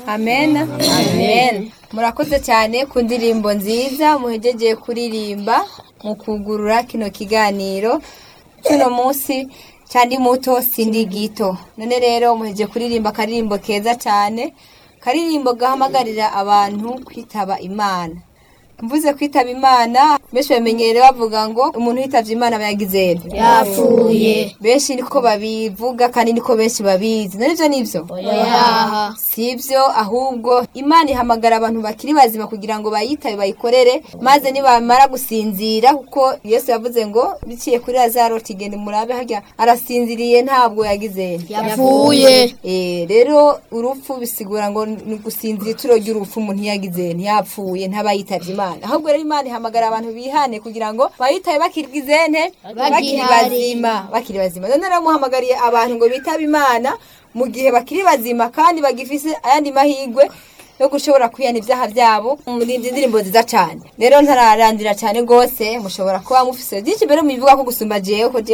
amen amen murakoze cyane ku ndirimbo nziza muhejeje kuririmba mu kugurura kino kiganiro cy'uno munsi cyandi muto sindi gito none rero muhejeje kuririmba akaririmbo keza cyane karirimbo gahamagarira abantu kwitaba imana mvuze kwitaba imana benshi bamenyereye bavuga ngo umuntu yitavye imana aba yagize nte yapfuye benshi niko babivuga kandi niko benshi babizi navyo nivyo oyaha sivyo ahubwo imana ihamagara abantu bakiri bazima kugira ngo bayitabe bayikorere maze nibamara gusinzira kuko yesu yavuze ngo biciye kuri lazaro tigende murabe harya arasinziriye ntabwo yagize nte yapfuye Eh, rero urupfu bisigura ngo ni gusinzira ituro ry'urupfu umuntu yagize ntiyapfuye ntaba yitavye imana ahubwo rero imana ihamagara abantu bihane kugira ngo bayitabe bakirigize nte bakiri Bagihari. bazima bakiri bazima none rero muhamagariye abantu ngo bitabe imana mu gihe bakiri bazima kandi bagifise ayandi mahirwe yo gushobora kwihana ibyaha byabo muri izi ndirimbo nziza cyane rero ntararandira cyane rwose mushobora kuba mufise byinshi mbere mubivuga ko gusumba jewe ko jewe